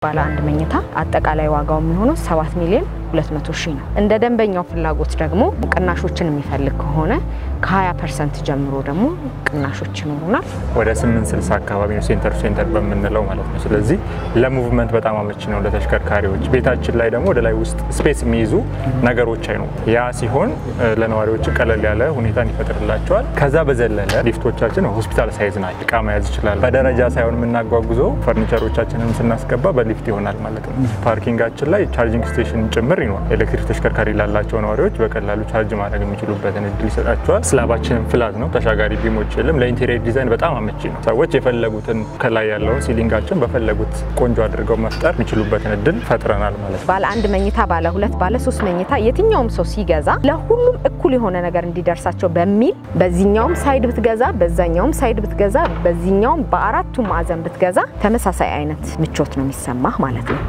ባለ አንድ መኝታ አጠቃላይ ዋጋው የሚሆነው 7 ሚሊዮን 200 ሺህ ነው። እንደ ደንበኛው ፍላጎት ደግሞ ቅናሾችን የሚፈልግ ከሆነ ከ20 ፐርሰንት ጀምሮ ደግሞ ቅናሾች ይኖሩናል። ወደ 860 አካባቢ ነው ሴንተር ሴንተር በምንለው ማለት ነው። ስለዚህ ለሙቭመንት በጣም አመቺ ነው ለተሽከርካሪዎች። ቤታችን ላይ ደግሞ ወደ ላይ ውስጥ ስፔስ የሚይዙ ነገሮች አይኑ ያ ሲሆን ለነዋሪዎች ቀለል ያለ ሁኔታን ይፈጥርላቸዋል። ከዛ በዘለለ ሊፍቶቻችን ሆስፒታል ሳይዝ ናቸው። እቃ መያዝ ይችላል። በደረጃ ሳይሆን የምናጓጉዘው ፈርኒቸሮቻችንን ስናስገባ በሊፍት ይሆናል ማለት ነው። ፓርኪንጋችን ላይ ቻርጂንግ ስቴሽን ጭምር ይኖራል። ኤሌክትሪክ ተሽከርካሪ ላላቸው ነዋሪዎች በቀላሉ ቻርጅ ማድረግ የሚችሉበትን እድል ይሰጣቸዋል። ስላባችንን ፍላት ነው፣ ተሻጋሪ ቢሞች የለም። ለኢንቴሪየር ዲዛይን በጣም አመቺ ነው። ሰዎች የፈለጉትን ከላይ ያለውን ሲሊንጋችን በፈለጉት ቆንጆ አድርገው መፍጠር የሚችሉበትን እድል ፈጥረናል ማለት ነው። ባለ አንድ መኝታ፣ ባለ ሁለት፣ ባለ ሶስት መኝታ የትኛውም ሰው ሲገዛ ለሁሉም እኩል የሆነ ነገር እንዲደርሳቸው በሚል በዚህኛውም ሳይድ ብትገዛ፣ በዛኛውም ሳይድ ብትገዛ፣ በዚህኛውም በአራቱም ማዕዘን ብትገዛ ተመሳሳይ አይነት ምቾት ነው የሚሰማህ ማለት ነው።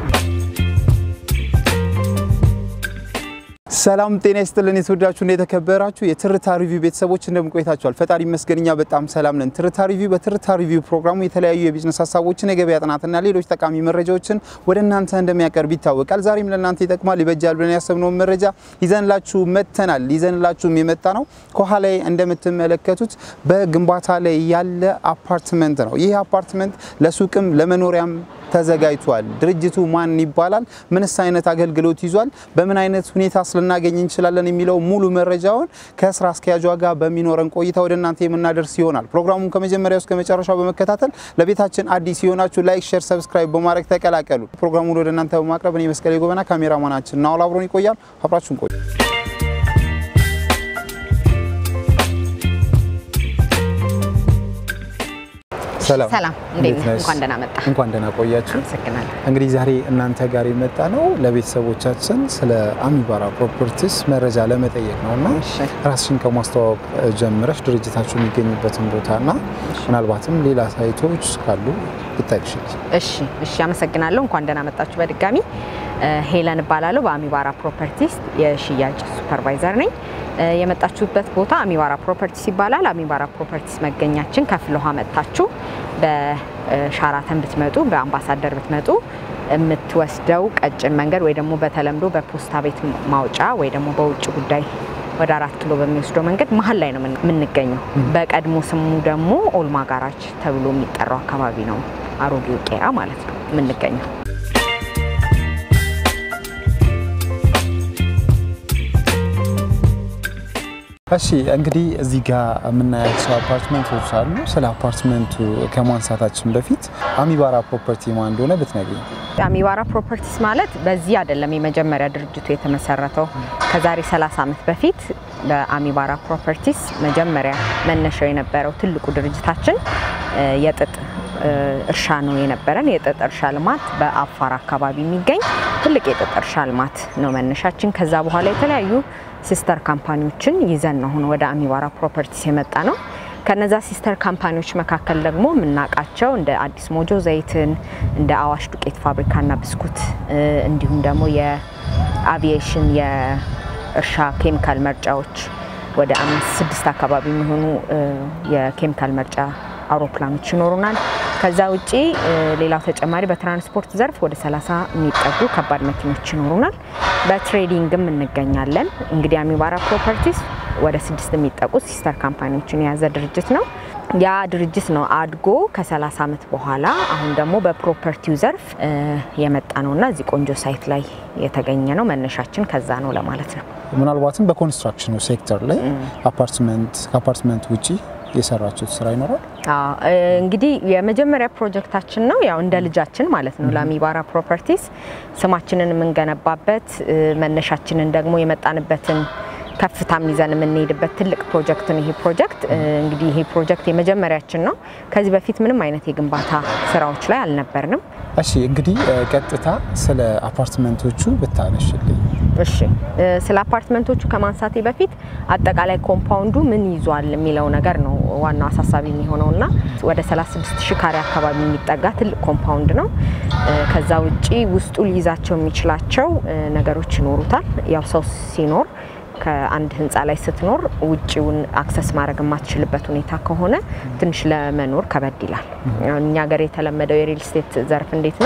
ሰላም ጤና ይስጥልን። የተወዳችሁና የተከበራችሁ የትርታ ሪቪው ቤተሰቦች እንደምን ቆይታችኋል? ፈጣሪ ይመስገን እኛ በጣም ሰላም ነን። ትርታ ሪቪው በትርታ ሪቪው ፕሮግራሙ የተለያዩ የቢዝነስ ሀሳቦችን፣ የገበያ ጥናትና ሌሎች ጠቃሚ መረጃዎችን ወደ እናንተ እንደሚያቀርብ ይታወቃል። ዛሬም ለእናንተ ይጠቅማል፣ ይበጃል ብለን ያሰብነውን መረጃ ይዘንላችሁ መጥተናል። ይዘንላችሁም የመጣ ነው ከኋላ እንደምትመለከቱት በግንባታ ላይ ያለ አፓርትመንት ነው። ይህ አፓርትመንት ለሱቅም ለመኖሪያም ተዘጋጅቷል። ድርጅቱ ማን ይባላል? ምንስ አይነት አገልግሎት ይዟል? በምን አይነት ሁኔታ ልናገኝ እንችላለን? የሚለው ሙሉ መረጃውን ከስራ አስኪያጇ ጋር በሚኖረን ቆይታ ወደ እናንተ የምናደርስ ይሆናል። ፕሮግራሙን ከመጀመሪያው እስከ መጨረሻው በመከታተል ለቤታችን አዲስ የሆናችሁ ላይክ፣ ሼር፣ ሰብስክራይብ በማድረግ ተቀላቀሉ። ፕሮግራሙን ወደ እናንተ በማቅረብ እኔ መስቀሌ ጎበና፣ ካሜራማናችን ናውል አብሮን ይቆያል። አብራችሁን ቆዩ። ሰላም ሰላም፣ እንዴት ነህ? እንኳን ደህና መጣ። እንኳን ደህና ቆያችሁ። አመሰግናለሁ። እንግዲህ ዛሬ እናንተ ጋር የመጣ ነው ለቤተሰቦቻችን ስለ አሚባራ ፕሮፐርቲስ መረጃ ለመጠየቅ ነው እና እሺ። ራስሽን ከማስተዋወቅ ጀምረሽ ድርጅታችሁ የሚገኝበትን ቦታና ምናልባትም ሌላ ሳይቶች ካሉ ብታይሽል። እሺ እሺ፣ አመሰግናለሁ። እንኳን ደህና መጣችሁ በድጋሚ። ሄለን እባላለሁ። በአሚባራ ፕሮፐርቲስ የሽያጭ ሱፐርቫይዘር ነኝ። የመጣችሁበት ቦታ አሚባራ ፕሮፐርቲስ ይባላል። አሚባራ ፕሮፐርቲስ መገኛችን ከፍለ ውሃ መጥታችሁ በሻራተን ብትመጡ፣ በአምባሳደር ብትመጡ የምትወስደው ቀጭን መንገድ ወይ ደግሞ በተለምዶ በፖስታ ቤት ማውጫ ወይ ደግሞ በውጭ ጉዳይ ወደ አራት ኪሎ በሚወስደው መንገድ መሀል ላይ ነው የምን- የምንገኘው። በቀድሞ ስሙ ደግሞ ኦልማ ጋራጅ ተብሎ የሚጠራው አካባቢ ነው፣ አሮጌው ቄራ ማለት ነው የምንገኘው። እሺ እንግዲህ እዚህ ጋር የምናያቸው አፓርትመንቶች አሉ። ስለ አፓርትመንቱ ከማንሳታችን በፊት አሚባራ ፕሮፐርቲ ማን እንደሆነ ብትነግሪኝ። አሚባራ ፕሮፐርቲስ ማለት በዚህ አይደለም የመጀመሪያ ድርጅቱ የተመሰረተው። ከዛሬ 30 ዓመት በፊት በአሚባራ ፕሮፐርቲስ መጀመሪያ መነሻው የነበረው ትልቁ ድርጅታችን እ፣ የጥጥ እ፣ እርሻ ነው የነበረን። የጥጥ እርሻ ልማት በአፋር አካባቢ የሚገኝ ትልቅ የጥጥ እርሻ ልማት ነው መነሻችን። ከዛ በኋላ የተለያዩ ሲስተር ካምፓኒዎችን ይዘን ነው አሁን ወደ አሚባራ ፕሮፐርቲስ የመጣ ነው። ከነዛ ሲስተር ካምፓኒዎች መካከል ደግሞ የምናውቃቸው እንደ አዲስ ሞጆ ዘይትን፣ እንደ አዋሽ ዱቄት ፋብሪካና ብስኩት እ፣ እንዲሁም ደግሞ የአቪዬሽን የእርሻ ኬሚካል መርጫዎች ወደ አምስት ስድስት አካባቢ የሚሆኑ እ፣ የኬሚካል መርጫ አውሮፕላኖች ይኖሩናል። ከዛ ውጪ እ፣ ሌላው ተጨማሪ በትራንስፖርት ዘርፍ ወደ 30 የሚጠጉ ከባድ መኪኖች ይኖሩናል። በትሬዲንግም እንገኛለን። እንግዲህ አሚባራ ፕሮፐርቲስ ወደ ስድስት የሚጠቁ ሲስተር ካምፓኒዎችን የያዘ ድርጅት ነው። ያ ድርጅት ነው አድጎ ከ30 ዓመት በኋላ አሁን ደግሞ በፕሮፐርቲው ዘርፍ እ፣ የመጣ ነውና እዚህ ቆንጆ ሳይት ላይ የተገኘ ነው። መነሻችን ከዛ ነው ለማለት ነው። ምናልባትም በኮንስትራክሽኑ ሴክተር ላይ አፓርትመንት ከአፓርትመንት ውጪ የሰራችሁት ስራ ይኖራል? አዎ እ፣ እንግዲህ የመጀመሪያ ፕሮጀክታችን ነው ያው እንደ ልጃችን ማለት ነው ለአሚባራ ፕሮፐርቲስ ስማችንን የምንገነባበት እ፣ መነሻችንን ደግሞ የመጣንበትን ከፍታም ይዘን የምንሄድበት ትልቅ ፕሮጀክት ነው ይሄ ፕሮጀክት እ፣ እንግዲህ ይሄ ፕሮጀክት የመጀመሪያችን ነው። ከዚህ በፊት ምንም አይነት የግንባታ ስራዎች ላይ አልነበርንም። እሺ እንግዲህ እ፣ ቀጥታ ስለ አፓርትመንቶቹ ብታነሽልኝ። እሺ እ፣ ስለ አፓርትመንቶቹ ከማንሳቴ በፊት አጠቃላይ ኮምፓውንዱ ምን ይዟል የሚለው ነገር ነው ዋናው አሳሳቢ የሚሆነው እና ወደ 36 ሺህ ካሬ አካባቢ የሚጠጋ ትልቅ ኮምፓውንድ ነው። እ፣ ከዛ ውጪ ውስጡ ሊይዛቸው የሚችላቸው እ፣ ነገሮች ይኖሩታል። ያው ሰው ሲኖር ከአንድ ህንፃ ላይ ስትኖር ውጭውን አክሰስ ማድረግ የማትችልበት ሁኔታ ከሆነ ትንሽ ለመኖር ከበድ ይላል። አሁን እኛ ሀገር የተለመደው የሪል ስቴት ዘርፍ እንዴት ነው?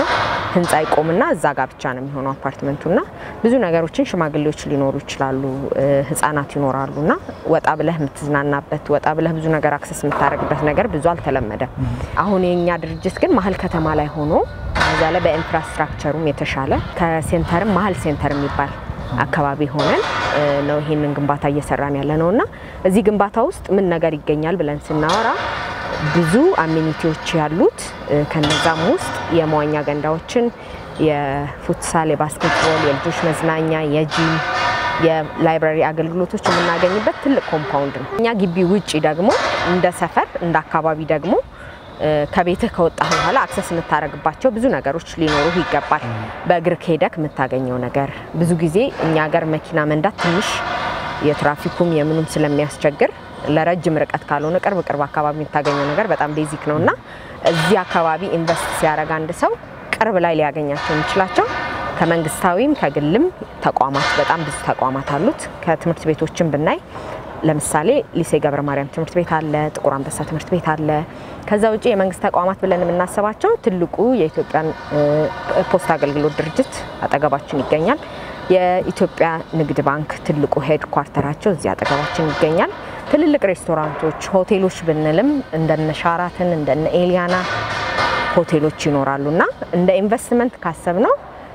ህንፃ ይቆምና እዛ ጋር ብቻ ነው የሚሆነው አፓርትመንቱና ብዙ ነገሮችን ሽማግሌዎች ሊኖሩ ይችላሉ፣ ህጻናት ይኖራሉ እና ወጣ ብለህ የምትዝናናበት ወጣ ብለህ ብዙ ነገር አክሰስ የምታደርግበት ነገር ብዙ አልተለመደም። አሁን የኛ ድርጅት ግን መሀል ከተማ ላይ ሆኖ እዛ ላይ በኢንፍራስትራክቸሩም የተሻለ ከሴንተርም መሀል ሴንተር የሚባል አካባቢ ሆነን ነው ይሄንን ግንባታ እየሰራን ያለ ነው እና እዚህ ግንባታ ውስጥ ምን ነገር ይገኛል ብለን ስናወራ ብዙ አሚኒቲዎች ያሉት ከነዛም ውስጥ የመዋኛ ገንዳዎችን፣ የፉትሳል፣ የባስኬትቦል፣ የልጆች መዝናኛ፣ የጂም፣ የላይብራሪ አገልግሎቶች የምናገኝበት ትልቅ ኮምፓውንድ ነው። እኛ ግቢ ውጪ ደግሞ እንደ ሰፈር እንደ አካባቢ ደግሞ ከቤትህ ከወጣህ በኋላ አክሰስ የምታደርግባቸው ብዙ ነገሮች ሊኖሩ ይገባል። በእግር ከሄደክ የምታገኘው ነገር ብዙ ጊዜ እኛ ሀገር መኪና መንዳት ትንሽ የትራፊኩም የምኑም ስለሚያስቸግር ለረጅም ርቀት ካልሆነ ቅርብ ቅርብ አካባቢ የምታገኘው ነገር በጣም ቤዚክ ነው እና እዚህ አካባቢ ኢንቨስት ሲያደርግ አንድ ሰው ቅርብ ላይ ሊያገኛቸው የሚችላቸው ከመንግስታዊም ከግልም ተቋማት በጣም ብዙ ተቋማት አሉት። ከትምህርት ቤቶችን ብናይ ለምሳሌ ሊሴ ገብረ ማርያም ትምህርት ቤት አለ፣ ጥቁር አንበሳ ትምህርት ቤት አለ። ከዛ ውጭ የመንግስት ተቋማት ብለን የምናስባቸው ትልቁ የኢትዮጵያን ፖስታ አገልግሎት ድርጅት አጠገባችን ይገኛል። የኢትዮጵያ ንግድ ባንክ ትልቁ ሄድ ኳርተራቸው እዚህ አጠገባችን ይገኛል። ትልልቅ ሬስቶራንቶች፣ ሆቴሎች ብንልም እንደነ ሻራትን እንደነ ኤሊያና ሆቴሎች ይኖራሉ እና እንደ ኢንቨስትመንት ካሰብ ነው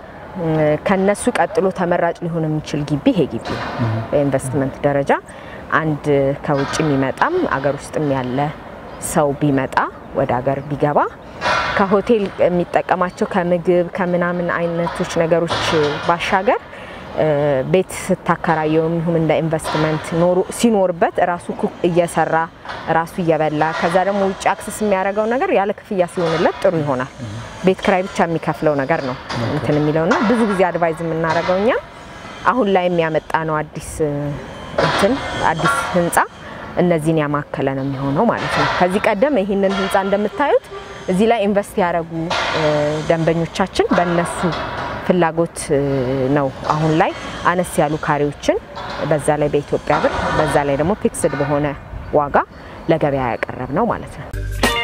ከነሱ ቀጥሎ ተመራጭ ሊሆን የሚችል ግቢ ይሄ ግቢ ነው። በኢንቨስትመንት ደረጃ አንድ ከውጭ የሚመጣም አገር ውስጥም ያለ ሰው ቢመጣ ወደ ሀገር ቢገባ ከሆቴል የሚጠቀማቸው ከምግብ ከምናምን አይነቶች ነገሮች ባሻገር ቤት ስታከራየው ይሁን እንደ ኢንቨስትመንት ኖሩ ሲኖርበት ራሱ ኩክ እየሰራ ራሱ እየበላ ከዛ ደግሞ ውጭ አክሰስ የሚያደርገው ነገር ያለ ክፍያ ሲሆንለት ጥሩ ይሆናል። ቤት ክራይ ብቻ የሚከፍለው ነገር ነው እንትን የሚለውና ብዙ ጊዜ አድቫይዝ የምናደርገው እኛም አሁን ላይ የሚያመጣ ነው አዲስ እንትን አዲስ ህንፃ እነዚህን ያማከለ ነው የሚሆነው ማለት ነው። ከዚህ ቀደም ይህንን ህንፃ እንደምታዩት እዚህ ላይ ኢንቨስት ያደረጉ ደንበኞቻችን በእነሱ ፍላጎት ነው አሁን ላይ አነስ ያሉ ካሬዎችን በዛ ላይ በኢትዮጵያ ብር በዛ ላይ ደግሞ ፊክስድ በሆነ ዋጋ ለገበያ ያቀረብ ነው ማለት ነው።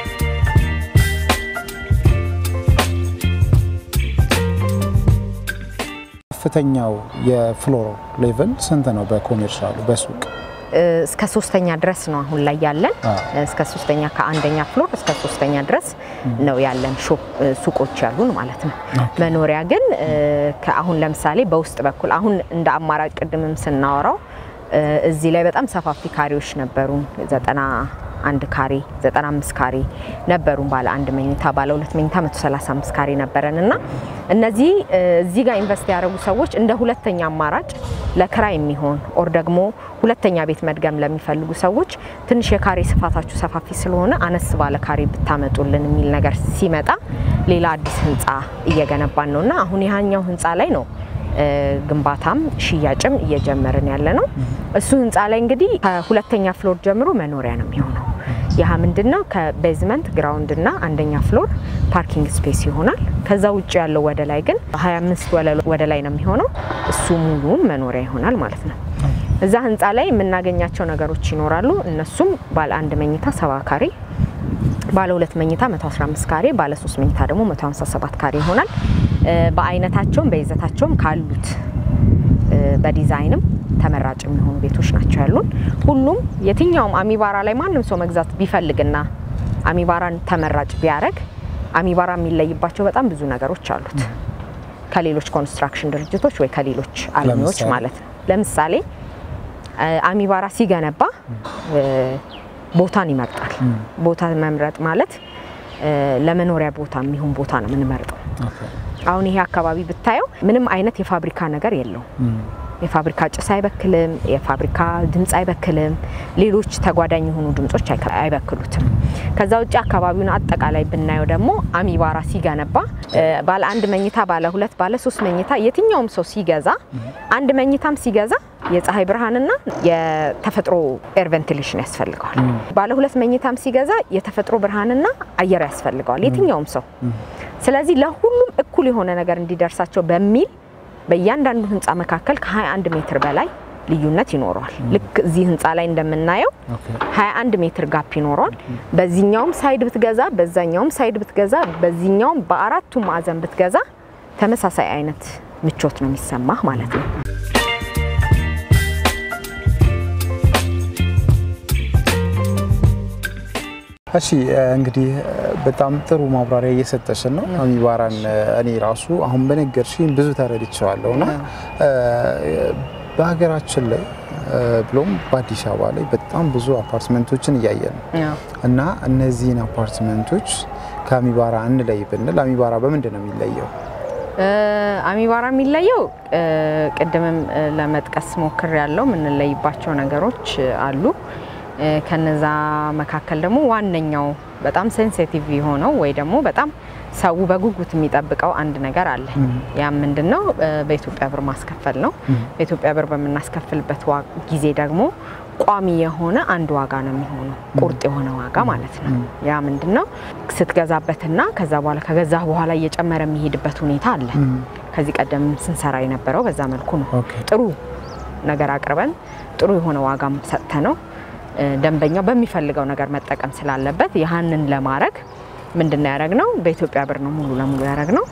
ከፍተኛው የፍሎር ሌቭል ስንት ነው? በኮሜርሻሉ በሱቅ እስከ ሶስተኛ ድረስ ነው አሁን ላይ ያለን። እስከ ሶስተኛ ከአንደኛ ፍሎር እስከ ሶስተኛ ድረስ ነው ያለን ሱቆች ያሉን ማለት ነው። መኖሪያ ግን አሁን ለምሳሌ በውስጥ በኩል አሁን እንደ አማራጭ ቅድምም ስናወራው እዚህ ላይ በጣም ሰፋፊ ካሬዎች ነበሩን። ዘጠና አንድ ካሬ 95 ካሬ ነበሩን። ባለ አንድ መኝታ ባለ ሁለት መኝታ 135 ካሬ ነበረን እና እነዚህ እዚህ ጋር ኢንቨስት ያደረጉ ሰዎች እንደ ሁለተኛ አማራጭ ለክራይ የሚሆን ኦር ደግሞ ሁለተኛ ቤት መድገም ለሚፈልጉ ሰዎች ትንሽ የካሬ ስፋታችሁ ሰፋፊ ስለሆነ አነስ ባለ ካሬ ብታመጡልን የሚል ነገር ሲመጣ ሌላ አዲስ ህንፃ እየገነባን ነው እና አሁን ያኛው ህንፃ ላይ ነው ግንባታም ሽያጭም እየጀመርን ያለ ነው። እሱ ህንፃ ላይ እንግዲህ ከሁለተኛ ፍሎር ጀምሮ መኖሪያ ነው የሚሆነው። ይህ ምንድን ነው? ከቤዝመንት ግራውንድ እና አንደኛ ፍሎር ፓርኪንግ ስፔስ ይሆናል። ከዛ ውጭ ያለው ወደ ላይ ግን 25 ወለል ወደ ላይ ነው የሚሆነው። እሱ ሙሉውን መኖሪያ ይሆናል ማለት ነው። እዛ ህንፃ ላይ የምናገኛቸው ነገሮች ይኖራሉ። እነሱም ባለ አንድ መኝታ ሰባ ካሬ ባለ ሁለት መኝታ 115 ካሬ፣ ባለ ሶስት መኝታ ደግሞ 157 ካሬ ይሆናል። በአይነታቸውም በይዘታቸውም ካሉት በዲዛይንም ተመራጭ የሚሆኑ ቤቶች ናቸው ያሉን። ሁሉም የትኛውም አሚባራ ላይ ማንም ሰው መግዛት ቢፈልግና አሚባራን ተመራጭ ቢያደርግ አሚባራ የሚለይባቸው በጣም ብዙ ነገሮች አሉት ከሌሎች ኮንስትራክሽን ድርጅቶች ወይ ከሌሎች አልሚዎች ማለት ነው። ለምሳሌ አሚባራ ሲገነባ ቦታን ይመርጣል። ቦታ መምረጥ ማለት ለመኖሪያ ቦታ የሚሆን ቦታ ነው የምንመርጠው። አሁን ይሄ አካባቢ ብታየው ምንም አይነት የፋብሪካ ነገር የለውም። የፋብሪካ ጭስ አይበክልም። የፋብሪካ ድምፅ አይበክልም። ሌሎች ተጓዳኝ የሆኑ ድምጾች አይበክሉትም። ከዛ ውጭ አካባቢውን አጠቃላይ ብናየው ደግሞ አሚባራ ሲገነባ ባለ አንድ መኝታ፣ ባለ ሁለት፣ ባለ ሶስት መኝታ የትኛውም ሰው ሲገዛ አንድ መኝታም ሲገዛ የፀሐይ ብርሃንና የተፈጥሮ ኤር ቬንቲሌሽን ያስፈልገዋል። ባለ ሁለት መኝታም ሲገዛ የተፈጥሮ ብርሃንና አየር ያስፈልገዋል የትኛውም ሰው። ስለዚህ ለሁሉም እኩል የሆነ ነገር እንዲደርሳቸው በሚል በእያንዳንዱ ህንፃ መካከል ከ21 ሜትር በላይ ልዩነት ይኖረዋል። ልክ እዚህ ህንፃ ላይ እንደምናየው 21 ሜትር ጋፕ ይኖረዋል። በዚህኛውም ሳይድ ብትገዛ፣ በዛኛውም ሳይድ ብትገዛ፣ በዚህኛውም በአራቱም ማዕዘን ብትገዛ ተመሳሳይ አይነት ምቾት ነው የሚሰማህ ማለት ነው። እሺ እንግዲህ በጣም ጥሩ ማብራሪያ እየሰጠሽን ነው አሚባራን። እኔ ራሱ አሁን በነገርሽኝ ብዙ ተረድቼዋለሁ እና በሀገራችን ላይ ብሎም በአዲስ አበባ ላይ በጣም ብዙ አፓርትመንቶችን እያየን ነው እና እነዚህን አፓርትመንቶች ከአሚባራ እንለይ ብንል አሚባራ በምንድን ነው የሚለየው? አሚባራ የሚለየው ቅድምም ለመጥቀስ ሞክር ያለው የምንለይባቸው ነገሮች አሉ። ከነዛ መካከል ደግሞ ዋነኛው በጣም ሴንሲቲቭ የሆነው ወይ ደግሞ በጣም ሰው በጉጉት የሚጠብቀው አንድ ነገር አለ። ያም ምንድን ነው? በኢትዮጵያ ብር ማስከፈል ነው። በኢትዮጵያ ብር በምናስከፍልበት ጊዜ ደግሞ ቋሚ የሆነ አንድ ዋጋ ነው የሚሆነው፣ ቁርጥ የሆነ ዋጋ ማለት ነው። ያ ምንድን ነው? ስትገዛበትና ከዛ በኋላ ከገዛ በኋላ እየጨመረ የሚሄድበት ሁኔታ አለ። ከዚህ ቀደም ስንሰራ የነበረው በዛ መልኩ ነው። ጥሩ ነገር አቅርበን ጥሩ የሆነ ዋጋም ሰጥተ ነው ደንበኛው በሚፈልገው ነገር መጠቀም ስላለበት ያህንን ለማድረግ ምንድን ያደረግ ነው? በኢትዮጵያ ብር ነው ሙሉ ለሙሉ ያደረግ ነው።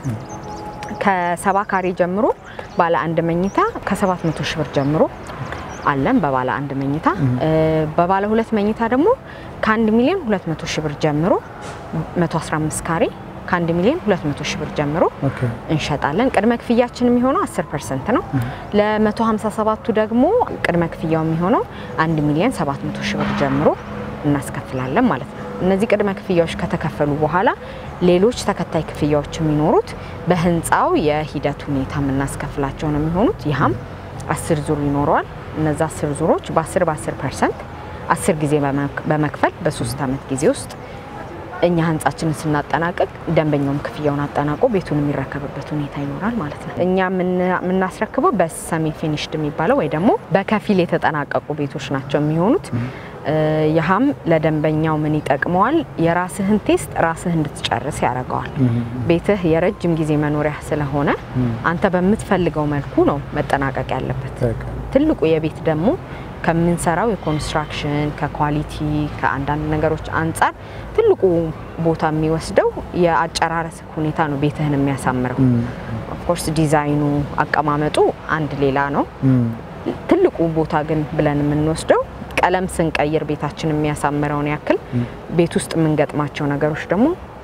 ከሰባ ካሬ ጀምሮ ባለ አንድ መኝታ ከሰባት መቶ ሺህ ብር ጀምሮ አለን በባለ አንድ መኝታ። በባለ ሁለት መኝታ ደግሞ ከአንድ ሚሊዮን ሁለት መቶ ሺህ ብር ጀምሮ 115 ካሬ ከአንድ ሚሊዮን 200 ሺህ ብር ጀምሮ እንሸጣለን። ቅድመ ክፍያችን የሚሆነው 10 ፐርሰንት ነው። ለ157ቱ ደግሞ ቅድመ ክፍያው የሚሆነው 1 ሚሊዮን 700 ሺህ ብር ጀምሮ እናስከፍላለን ማለት ነው። እነዚህ ቅድመ ክፍያዎች ከተከፈሉ በኋላ ሌሎች ተከታይ ክፍያዎች የሚኖሩት በህንፃው የሂደት ሁኔታ የምናስከፍላቸው ነው የሚሆኑት። ይህም አስር ዙር ይኖረዋል። እነዚ አስር ዙሮች በ10 በ10 ፐርሰንት አስር ጊዜ በመክፈል በሶስት ዓመት ጊዜ ውስጥ እኛ ህንጻችንን ስናጠናቀቅ ደንበኛውም ክፍያውን አጠናቆ ቤቱን የሚረከብበት ሁኔታ ይኖራል ማለት ነው። እኛ የምናስረክበው በሰሚ ፊኒሽድ የሚባለው ወይ ደግሞ በከፊል የተጠናቀቁ ቤቶች ናቸው የሚሆኑት። ይህም ለደንበኛው ምን ይጠቅመዋል? የራስህን ቴስት ራስህ እንድትጨርስ ያደርገዋል። ቤትህ የረጅም ጊዜ መኖሪያ ስለሆነ አንተ በምትፈልገው መልኩ ነው መጠናቀቅ ያለበት። ትልቁ የቤት ደግሞ ከምንሰራው የኮንስትራክሽን ከኳሊቲ ከአንዳንድ ነገሮች አንጻር ትልቁ ቦታ የሚወስደው የአጨራረስ ሁኔታ ነው ቤትህን የሚያሳምረው። ኦፍኮርስ ዲዛይኑ፣ አቀማመጡ አንድ ሌላ ነው። ትልቁ ቦታ ግን ብለን የምንወስደው ቀለም ስንቀይር ቤታችን የሚያሳምረውን ያክል ቤት ውስጥ የምንገጥማቸው ነገሮች ደግሞ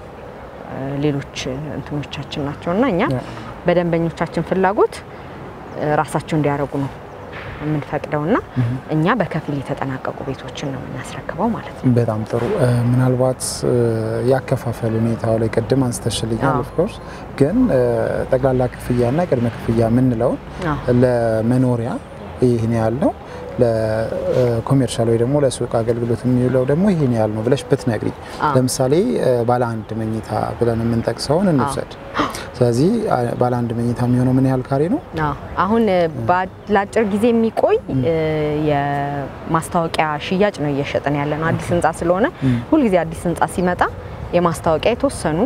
ሌሎች እንትኖቻችን ናቸው እና እኛ በደንበኞቻችን ፍላጎት ራሳቸው እንዲያደርጉ ነው የምንፈቅደው እና እኛ በከፊል የተጠናቀቁ ቤቶችን ነው የምናስረክበው ማለት ነው። በጣም ጥሩ። ምናልባት ያከፋፈል ሁኔታው ላይ ቅድም አንስተሽልኛል። ኦፍኮርስ ግን ጠቅላላ ክፍያና ቅድመ ክፍያ የምንለውን ለመኖሪያ ይህን ያህል ነው ለኮሜርሻል ወይ ደግሞ ለሱቅ አገልግሎት የሚውለው ደግሞ ይህን ያህል ነው ብለሽ ብትነግሪኝ፣ ለምሳሌ ባለ አንድ መኝታ ብለን የምንጠቅሰውን እንውሰድ። ስለዚህ ባለ አንድ መኝታ የሚሆነው ምን ያህል ካሬ ነው? አሁን ለአጭር ጊዜ የሚቆይ የማስታወቂያ ሽያጭ ነው እየሸጥን ያለ ነው። አዲስ ህንፃ ስለሆነ ሁልጊዜ አዲስ ህንፃ ሲመጣ የማስታወቂያ የተወሰኑ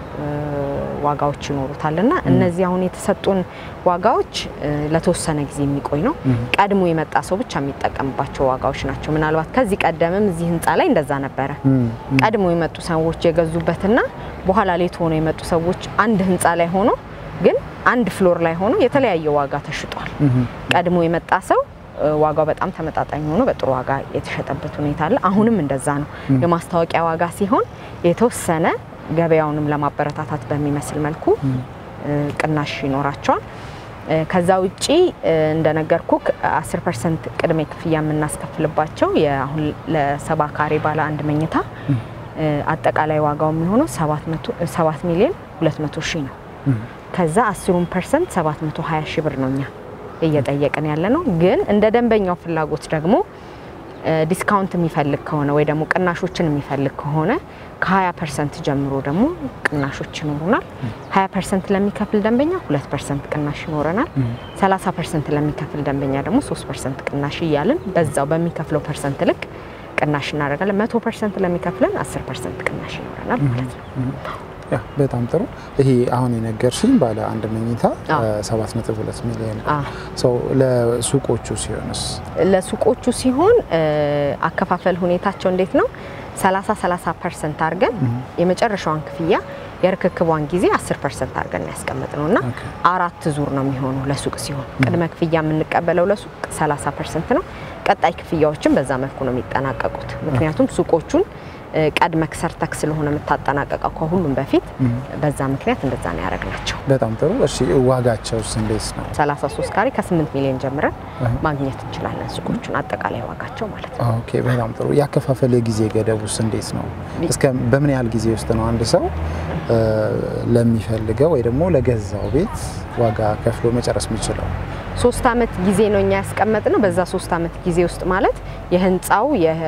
ዋጋዎች ይኖሩታል እና እነዚህ አሁን የተሰጡን ዋጋዎች ለተወሰነ ጊዜ የሚቆይ ነው። ቀድሞ የመጣ ሰው ብቻ የሚጠቀምባቸው ዋጋዎች ናቸው። ምናልባት ከዚህ ቀደምም እዚህ ህንፃ ላይ እንደዛ ነበረ። ቀድሞ የመጡ ሰዎች የገዙበትና በኋላ ሌት ሆኖ የመጡ ሰዎች አንድ ህንፃ ላይ ሆኖ ግን አንድ ፍሎር ላይ ሆኖ የተለያየ ዋጋ ተሽጧል። ቀድሞ የመጣ ሰው ዋጋው በጣም ተመጣጣኝ ሆኖ በጥሩ ዋጋ የተሸጠበት ሁኔታ አለ። አሁንም እንደዛ ነው። የማስታወቂያ ዋጋ ሲሆን የተወሰነ ገበያውንም ለማበረታታት በሚመስል መልኩ ቅናሽ ይኖራቸዋል። ከዛ ውጪ እንደነገርኩ 10 ፐርሰንት ቅድመ ክፍያ የምናስከፍልባቸው አሁን ለሰባ ካሬ ባለ አንድ መኝታ አጠቃላይ ዋጋው የሚሆነው 7 ሚሊዮን 200 ሺህ ነው። ከዛ 10 ፐርሰንት 720 ሺህ ብር ነው እኛ እየጠየቅን ያለ ነው። ግን እንደ ደንበኛው ፍላጎት ደግሞ ዲስካውንት የሚፈልግ ከሆነ ወይ ደግሞ ቅናሾችን የሚፈልግ ከሆነ ከ20 ፐርሰንት ጀምሮ ደግሞ ቅናሾች ይኖሩናል። 20 ፐርሰንት ለሚከፍል ደንበኛ 2 ፐርሰንት ቅናሽ ይኖረናል። 30 ፐርሰንት ለሚከፍል ደንበኛ ደግሞ 3 ፐርሰንት ቅናሽ እያልን በዛው በሚከፍለው ፐርሰንት ልክ ቅናሽ እናደርጋለን። 100 ፐርሰንት ለሚከፍለን 10 ፐርሰንት ቅናሽ ይኖረናል ማለት ነው። ያ በጣም ጥሩ። ይሄ አሁን የነገርሽኝ ባለ አንድ መኝታ 7.2 ሚሊዮን ሰው ለሱቆቹ ሲሆንስ? ለሱቆቹ ሲሆን አከፋፈል ሁኔታቸው እንዴት ነው? 30 30 ፐርሰንት አድርገን የመጨረሻዋን ክፍያ የርክክቧን ጊዜ 10 ፐርሰንት አድርገን ያስቀመጥ ነው እና አራት ዙር ነው የሚሆነው ለሱቅ ሲሆን ቅድመ ክፍያ የምንቀበለው ለሱቅ 30 ፐርሰንት ነው። ቀጣይ ክፍያዎችን በዛ መልኩ ነው የሚጠናቀቁት። ምክንያቱም ሱቆቹን ቀድመክ ሰርተክ ስለሆነ የምታጠናቀቀው ከሁሉም በፊት በዛ ምክንያት እንደዛ ነው ያደረግናቸው። በጣም ጥሩ። እሺ ዋጋቸውስ እንዴት ነው? 33 ካሬ ከ8 ሚሊዮን ጀምረን ማግኘት እንችላለን ሱቆቹን አጠቃላይ ዋጋቸው ማለት ነው። ኦኬ በጣም ጥሩ። ያከፋፈል የጊዜ ገደቡስ እንዴት ነው? እስከ በምን ያህል ጊዜ ውስጥ ነው አንድ ሰው ለሚፈልገው ወይ ደግሞ ለገዛው ቤት ዋጋ ከፍሎ መጨረስ የሚችለው? ሶስት አመት ጊዜ ነው እኛ ያስቀመጥ ነው። በዛ ሶስት አመት ጊዜ ውስጥ ማለት የህንፃው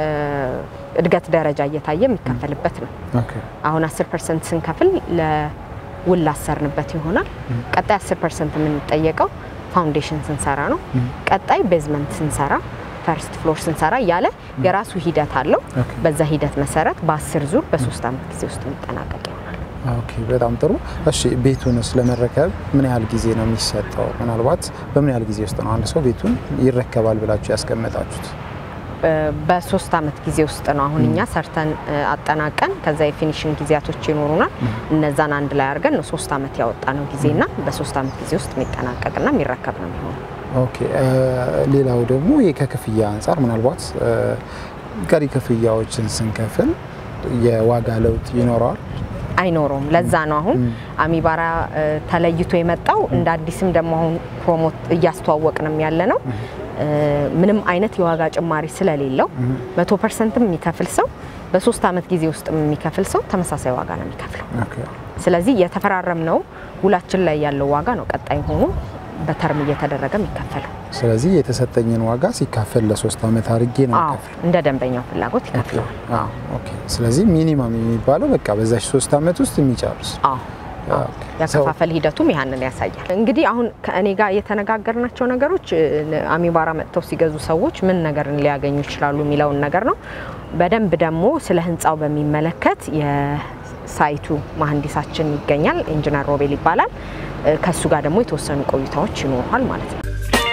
የእድገት ደረጃ እየታየ የሚከፈልበት ነው። አሁን 10 ፐርሰንት ስንከፍል ለውል ላሰርንበት ይሆናል። ቀጣይ 10 ፐርሰንት የምንጠየቀው ፋውንዴሽን ስንሰራ ነው። ቀጣይ ቤዝመንት ስንሰራ፣ ፈርስት ፍሎር ስንሰራ እያለ የራሱ ሂደት አለው። በዛ ሂደት መሰረት በአስር ዙር በሶስት አመት ጊዜ ውስጥ የሚጠናቀቅ ይሆናል። ኦኬ በጣም ጥሩ። እሺ ቤቱንስ ለመረከብ ምን ያህል ጊዜ ነው የሚሰጠው? ምናልባት በምን ያህል ጊዜ ውስጥ ነው አንድ ሰው ቤቱን ይረከባል ብላችሁ ያስቀመጣችሁት? በሶስት አመት ጊዜ ውስጥ ነው። አሁን እኛ ሰርተን አጠናቀን ከዛ የፊኒሽንግ ጊዜያቶች ይኖሩናል። እነዛን አንድ ላይ አድርገን ነው ሶስት አመት ያወጣ ነው ጊዜና በሶስት አመት ጊዜ ውስጥ የሚጠናቀቅና የሚረከብ ነው የሚሆነው። ኦኬ ሌላው ደግሞ ከክፍያ አንጻር ምናልባት ቀሪ ክፍያዎችን ስንከፍል የዋጋ ለውጥ ይኖረዋል? አይኖረውም። ለዛ ነው አሁን አሚባራ ተለይቶ የመጣው እንደ አዲስም ደግሞ አሁን ፕሮሞት እያስተዋወቅንም ያለ ነው። ምንም አይነት የዋጋ ጭማሪ ስለሌለው መቶ ፐርሰንትም የሚከፍል ሰው በሶስት አመት ጊዜ ውስጥ የሚከፍል ሰው ተመሳሳይ ዋጋ ነው የሚከፍለው። ስለዚህ የተፈራረምነው ውላችን ላይ ያለው ዋጋ ነው ቀጣይ ሆኖ በተርም እየተደረገ የሚከፈለው። ስለዚህ የተሰጠኝን ዋጋ ሲካፈል ለሶስት አመት አድርጌ ነው አዎ፣ የሚከፍለው። እንደ ደንበኛው ፍላጎት ይከፍለዋል። አዎ፣ ኦኬ። ስለዚህ ሚኒማም የሚባለው በቃ በዛች ሶስት አመት ውስጥ የሚጨርስ አዎ ያከፋፈል ሂደቱም ያንን ያሳያል። እንግዲህ አሁን ከእኔ ጋር የተነጋገርናቸው ነገሮች አሚባራ መጥተው ሲገዙ ሰዎች ምን ነገርን ሊያገኙ ይችላሉ የሚለውን ነገር ነው። በደንብ ደግሞ ስለ ህንፃው በሚመለከት የሳይቱ መሀንዲሳችን ይገኛል፣ ኢንጂነር ሮቤል ይባላል። ከሱ ጋር ደግሞ የተወሰኑ ቆይታዎች ይኖረዋል ማለት ነው።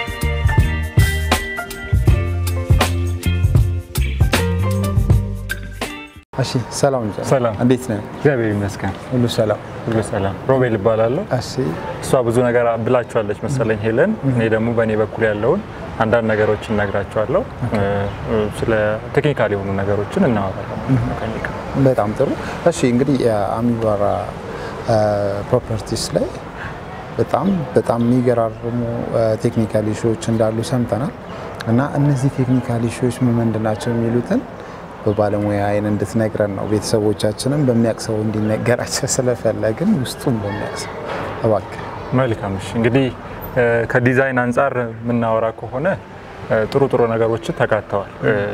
እሺ፣ ሰላም ይዛል። ሰላም። እንዴት ነህ? እግዚአብሔር ይመስገን ሁሉ ሰላም? ሁሉ ሰላም። ሮቤል እባላለሁ። እሺ፣ እሷ ብዙ ነገር ብላችኋለች መሰለኝ ሄለን። እኔ ደግሞ በእኔ በኩል ያለውን አንዳንድ ነገሮችን እነግራቸዋለሁ። ስለ ቴክኒካል የሆኑ ነገሮችን እናወራለን። መካኒክ በጣም ጥሩ። እሺ፣ እንግዲህ የአሚባራ ፕሮፐርቲስ ላይ በጣም በጣም የሚገራርሙ ቴክኒካል ኢሹዎች እንዳሉ ሰምተናል እና እነዚህ ቴክኒካል ኢሹዎች ምን ምንድን ናቸው የሚሉትን በባለሙያ አይን እንድትነግረን ነው። ቤተሰቦቻችንም በሚያቅሰው እንዲነገራቸው ስለፈለግን ውስጡን በሚያቅሰው እባክህ። መልካም። እሺ እንግዲህ ከዲዛይን አንጻር የምናወራ ከሆነ ጥሩ ጥሩ ነገሮችን ተካተዋል።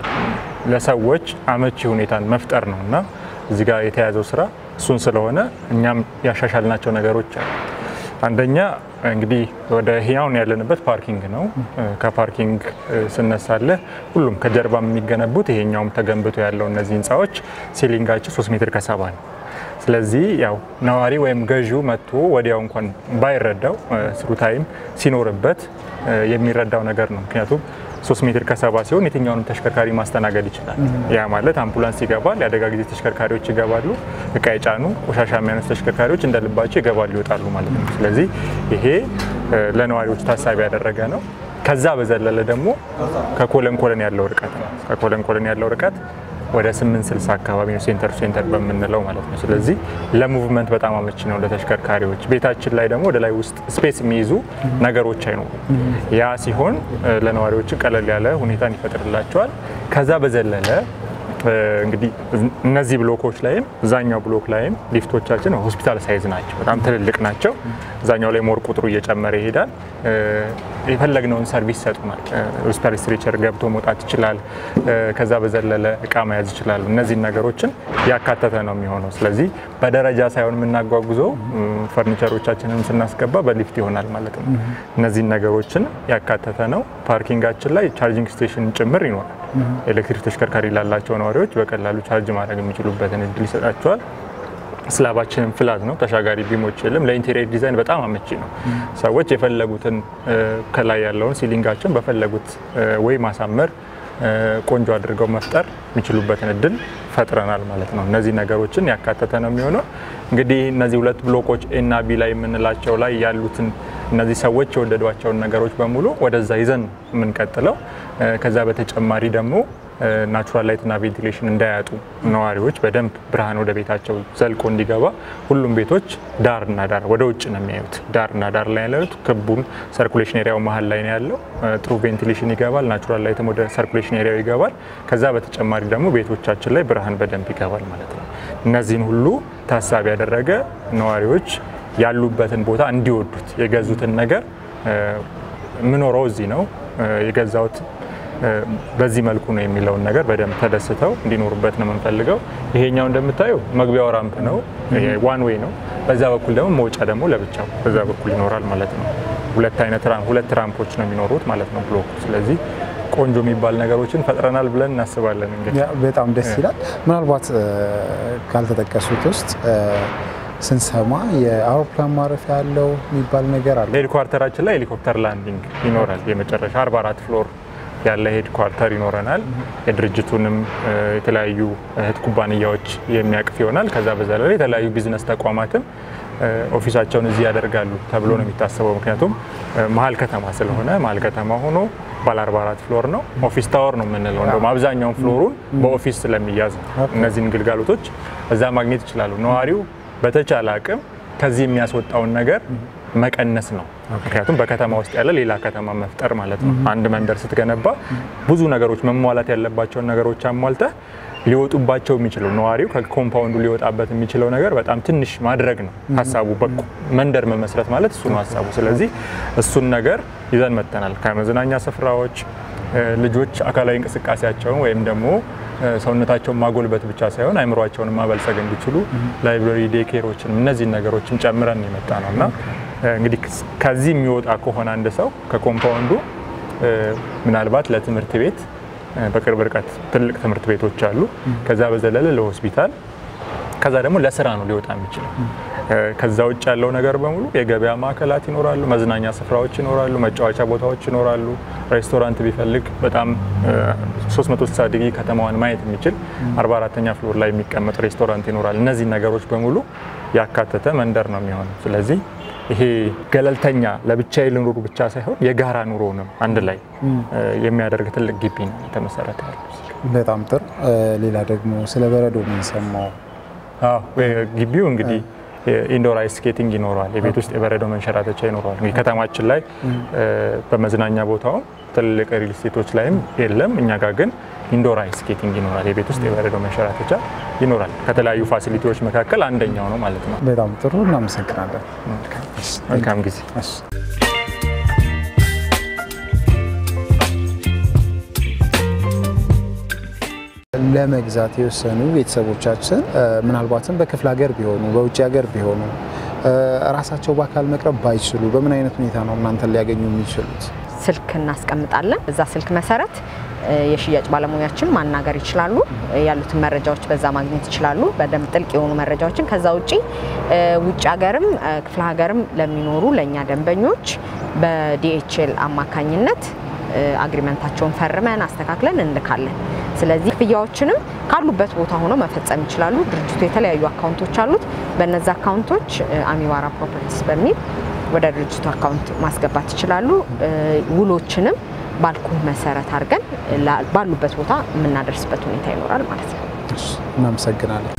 ለሰዎች አመቺ ሁኔታን መፍጠር ነው እና እዚህ ጋር የተያዘው ስራ እሱን ስለሆነ እኛም ያሻሻልናቸው ነገሮች አሉ። አንደኛ እንግዲህ ወደ ህያውን ያለንበት ፓርኪንግ ነው። ከፓርኪንግ ስነሳለህ ሁሉም ከጀርባ የሚገነቡት ይሄኛውም ተገንብቶ ያለው እነዚህ ህንፃዎች ሲሊንጋቸው ሶስት ሜትር ከሰባ ነው። ስለዚህ ያው ነዋሪ ወይም ገዢው መጥቶ ወዲያው እንኳን ባይረዳው ስሩ ታይም ሲኖርበት የሚረዳው ነገር ነው። ምክንያቱም ሶስት ሜትር ከሰባ ሲሆን የትኛውንም ተሽከርካሪ ማስተናገድ ይችላል። ያ ማለት አምቡላንስ ይገባል፣ የአደጋ ጊዜ ተሽከርካሪዎች ይገባሉ፣ እቃ የጫኑ ቆሻሻ የሚያነሱ ተሽከርካሪዎች እንደ ልባቸው ይገባሉ ይወጣሉ ማለት ነው። ስለዚህ ይሄ ለነዋሪዎች ታሳቢ ያደረገ ነው። ከዛ በዘለለ ደግሞ ከኮለን ኮለን ያለው ርቀት ነው። ከኮለን ኮለን ያለው ርቀት ወደ 860 አካባቢ ነው ሴንተር ሴንተር በምንለው ማለት ነው። ስለዚህ ለሙቭመንት በጣም አመቺ ነው ለተሽከርካሪዎች። ቤታችን ላይ ደግሞ ወደ ላይ ውስጥ ስፔስ የሚይዙ ነገሮች አይኖሩም። ያ ሲሆን ለነዋሪዎች ቀለል ያለ ሁኔታን ይፈጥርላቸዋል። ከዛ በዘለለ እንግዲህ እነዚህ ብሎኮች ላይም እዛኛው ብሎክ ላይም ሊፍቶቻችን ሆስፒታል ሳይዝ ናቸው፣ በጣም ትልልቅ ናቸው። እዛኛው ላይ ሞር ቁጥሩ እየጨመረ ይሄዳል። የፈለግነውን ሰርቪስ ይሰጡናል። ሆስፒታል ስትሬቸር ገብቶ መውጣት ይችላል። ከዛ በዘለለ እቃ መያዝ ይችላሉ። እነዚህን ነገሮችን ያካተተ ነው የሚሆነው። ስለዚህ በደረጃ ሳይሆን የምናጓጉዘው ፈርኒቸሮቻችንን ስናስገባ በሊፍት ይሆናል ማለት ነው። እነዚህን ነገሮችን ያካተተ ነው። ፓርኪንጋችን ላይ ቻርጂንግ ስቴሽን ጭምር ይኖራል። ኤሌክትሪክ ተሽከርካሪ ላላቸው ነዋሪዎች በቀላሉ ቻርጅ ማድረግ የሚችሉበትን እድል ይሰጣቸዋል። ስላባችንን ፍላት ነው፣ ተሻጋሪ ቢሞች የለም። ለኢንቴሪየር ዲዛይን በጣም አመቺ ነው። ሰዎች የፈለጉትን ከላይ ያለውን ሲሊንጋቸውን በፈለጉት ወይ ማሳመር ቆንጆ አድርገው መፍጠር የሚችሉበትን እድል ፈጥረናል ማለት ነው። እነዚህ ነገሮችን ያካተተ ነው የሚሆነው። እንግዲህ እነዚህ ሁለት ብሎኮች ኤ እና ቢ ላይ የምንላቸው ላይ ያሉትን እነዚህ ሰዎች የወደዷቸውን ነገሮች በሙሉ ወደዛ ይዘን የምንቀጥለው ከዛ በተጨማሪ ደግሞ ናቹራል ላይት እና ቬንቲሌሽን እንዳያጡ ነዋሪዎች በደንብ ብርሃን ወደ ቤታቸው ዘልቆ እንዲገባ ሁሉም ቤቶች ዳርና ዳር ወደ ውጭ ነው የሚያዩት። ዳርና ዳር ላይ ያሉት ክቡን ሰርኩሌሽን ኤሪያው መሀል ላይ ነው ያለው። ጥሩ ቬንቲሌሽን ይገባል። ናቹራል ላይትም ወደ ሰርኩሌሽን ኤሪያው ይገባል። ከዛ በተጨማሪ ደግሞ ቤቶቻችን ላይ ብርሃን በደንብ ይገባል ማለት ነው። እነዚህን ሁሉ ታሳቢ ያደረገ ነዋሪዎች ያሉበትን ቦታ እንዲወዱት የገዙትን ነገር የምኖረው እዚህ ነው የገዛሁት በዚህ መልኩ ነው የሚለውን ነገር በደንብ ተደስተው እንዲኖሩበት ነው የምንፈልገው። ይሄኛው እንደምታየው መግቢያው ራምፕ ነው፣ ዋን ዌይ ነው። በዛ በኩል ደግሞ መውጫ ደግሞ ለብቻው በዛ በኩል ይኖራል ማለት ነው። ሁለት አይነት ሁለት ራምፖች ነው የሚኖሩት ማለት ነው ብሎኩ። ስለዚህ ቆንጆ የሚባል ነገሮችን ፈጥረናል ብለን እናስባለን። እንግዲህ በጣም ደስ ይላል። ምናልባት ካልተጠቀሱት ውስጥ ስንሰማ የአውሮፕላን ማረፊያ ያለው የሚባል ነገር አለ። ሄድኳርተራችን ላይ ሄሊኮፕተር ላንዲንግ ይኖራል። የመጨረሻ 44 ፍሎር ያለ ሄድ ኳርተር ይኖረናል። የድርጅቱንም የተለያዩ እህት ኩባንያዎች የሚያቅፍ ይሆናል። ከዛ በዛ ላይ የተለያዩ ቢዝነስ ተቋማትም ኦፊሳቸውን እዚህ ያደርጋሉ ተብሎ ነው የሚታሰበው። ምክንያቱም መሀል ከተማ ስለሆነ መሀል ከተማ ሆኖ ባለ 44 ፍሎር ነው። ኦፊስ ታወር ነው የምንለው። እንደውም አብዛኛውን ፍሎሩን በኦፊስ ስለሚያዝ እነዚህን ግልጋሎቶች እዛ ማግኘት ይችላሉ። ነዋሪው በተቻለ አቅም ከዚህ የሚያስወጣውን ነገር መቀነስ ነው። ምክንያቱም በከተማ ውስጥ ያለ ሌላ ከተማ መፍጠር ማለት ነው። አንድ መንደር ስትገነባ ብዙ ነገሮች መሟላት ያለባቸውን ነገሮች አሟልተህ ሊወጡባቸው የሚችለው ነዋሪው ከኮምፓውንዱ ሊወጣበት የሚችለው ነገር በጣም ትንሽ ማድረግ ነው ሀሳቡ። በቁ መንደር መመስረት ማለት እሱ ነው ሀሳቡ። ስለዚህ እሱን ነገር ይዘን መጥተናል። ከመዝናኛ ስፍራዎች ልጆች አካላዊ እንቅስቃሴያቸውን ወይም ደግሞ ሰውነታቸውን ማጎልበት ብቻ ሳይሆን አይምሯቸውን ማበልጸግ እንዲችሉ ላይብረሪ፣ ዴኬሮችን እነዚህን ነገሮችን ጨምረን የመጣ ነው እና እንግዲህ ከዚህ የሚወጣ ከሆነ አንድ ሰው ከኮምፓውንዱ ምናልባት ለትምህርት ቤት በቅርብ ርቀት ትልቅ ትምህርት ቤቶች አሉ። ከዛ በዘለለ ለሆስፒታል፣ ከዛ ደግሞ ለስራ ነው ሊወጣ የሚችለው። ከዛ ውጭ ያለው ነገር በሙሉ የገበያ ማዕከላት ይኖራሉ፣ መዝናኛ ስፍራዎች ይኖራሉ፣ መጫወቻ ቦታዎች ይኖራሉ። ሬስቶራንት ቢፈልግ በጣም 360 ዲግሪ ከተማዋን ማየት የሚችል 44ተኛ ፍሎር ላይ የሚቀመጥ ሬስቶራንት ይኖራል። እነዚህ ነገሮች በሙሉ ያካተተ መንደር ነው የሚሆነው። ስለዚህ ይሄ ገለልተኛ ለብቻዬ ልኑሩ ብቻ ሳይሆን የጋራ ኑሮንም አንድ ላይ የሚያደርግ ትልቅ ግቢ ነው የተመሰረተ ያለው። በጣም ጥሩ። ሌላ ደግሞ ስለ በረዶ የምንሰማው ግቢው እንግዲህ ኢንዶር አይስ ስኬቲንግ ይኖረዋል። የቤት ውስጥ የበረዶ መንሸራተቻ ይኖረዋል። እንግዲህ ከተማችን ላይ በመዝናኛ ቦታውም ትልቅ ሪል ስቴቶች ላይም የለም። እኛ ጋር ግን ኢንዶር አይስ ስኬቲንግ ይኖራል። የቤት ውስጥ የበረዶ መንሸራተቻ ይኖራል። ከተለያዩ ፋሲሊቲዎች መካከል አንደኛው ነው ማለት ነው። በጣም ጥሩ እናመሰግናለን። መልካም ጊዜ። ለመግዛት የወሰኑ ቤተሰቦቻችን ምናልባትም በክፍለ ሀገር ቢሆኑ በውጭ ሀገር ቢሆኑ ራሳቸው በአካል መቅረብ ባይችሉ በምን አይነት ሁኔታ ነው እናንተን ሊያገኙ የሚችሉት? ስልክ እናስቀምጣለን። እዛ ስልክ መሰረት የሽያጭ ባለሙያችን ማናገር ይችላሉ። ያሉትን መረጃዎች በዛ ማግኘት ይችላሉ፣ በደንብ ጥልቅ የሆኑ መረጃዎችን። ከዛ ውጪ ውጭ ሀገርም ክፍለ ሀገርም ለሚኖሩ ለእኛ ደንበኞች በዲኤችኤል አማካኝነት አግሪመንታቸውን ፈርመን አስተካክለን እንልካለን። ስለዚህ ክፍያዎችንም ካሉበት ቦታ ሆነው መፈጸም ይችላሉ። ድርጅቱ የተለያዩ አካውንቶች አሉት። በነዚ አካውንቶች አሚባራ ፕሮፐርቲስ በሚል ወደ ድርጅቱ አካውንት ማስገባት ይችላሉ። ውሎችንም ባልኩ መሰረት አድርገን ባሉበት ቦታ የምናደርስበት ሁኔታ ይኖራል ማለት ነው። እናመሰግናለን።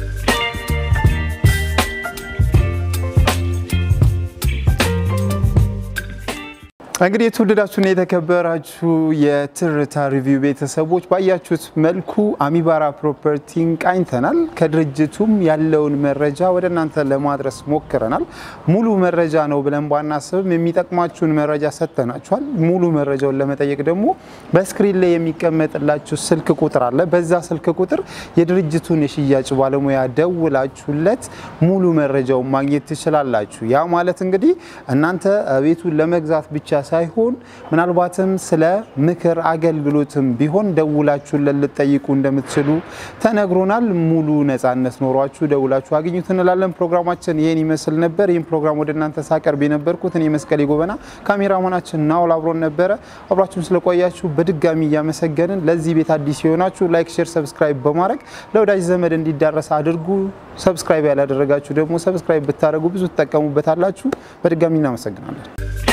እንግዲህ የተወደዳችሁና የተከበራችሁ የትርታ ሪቪው ቤተሰቦች ባያችሁት መልኩ አሚባራ ፕሮፐርቲን ቃኝተናል። ከድርጅቱም ያለውን መረጃ ወደ እናንተ ለማድረስ ሞክረናል። ሙሉ መረጃ ነው ብለን ባናስብም የሚጠቅማችሁን መረጃ ሰጥተናችኋል። ሙሉ መረጃውን ለመጠየቅ ደግሞ በስክሪን ላይ የሚቀመጥላችሁ ስልክ ቁጥር አለ። በዛ ስልክ ቁጥር የድርጅቱን የሽያጭ ባለሙያ ደውላችሁለት ሙሉ መረጃውን ማግኘት ትችላላችሁ። ያ ማለት እንግዲህ እናንተ ቤቱን ለመግዛት ብቻ ሳይሆን ምናልባትም ስለ ምክር አገልግሎትም ቢሆን ደውላችሁን ልትጠይቁ እንደምትችሉ ተነግሮናል። ሙሉ ነጻነት ኖሯችሁ ደውላችሁ አግኙት እንላለን። ፕሮግራማችን ይህን ይመስል ነበር። ይህን ፕሮግራም ወደ እናንተ ሳቀርብ የነበርኩት እኔ መስቀሌ ጎበና፣ ካሜራማናችን ናውል አብሮን ነበረ። አብራችሁን ስለቆያችሁ በድጋሚ እያመሰገንን ለዚህ ቤት አዲስ የሆናችሁ ላይክ፣ ሼር፣ ሰብስክራይብ በማድረግ ለወዳጅ ዘመድ እንዲዳረስ አድርጉ። ሰብስክራይብ ያላደረጋችሁ ደግሞ ሰብስክራይብ ብታደርጉ ብዙ ትጠቀሙበታላችሁ። በድጋሚ እናመሰግናለን።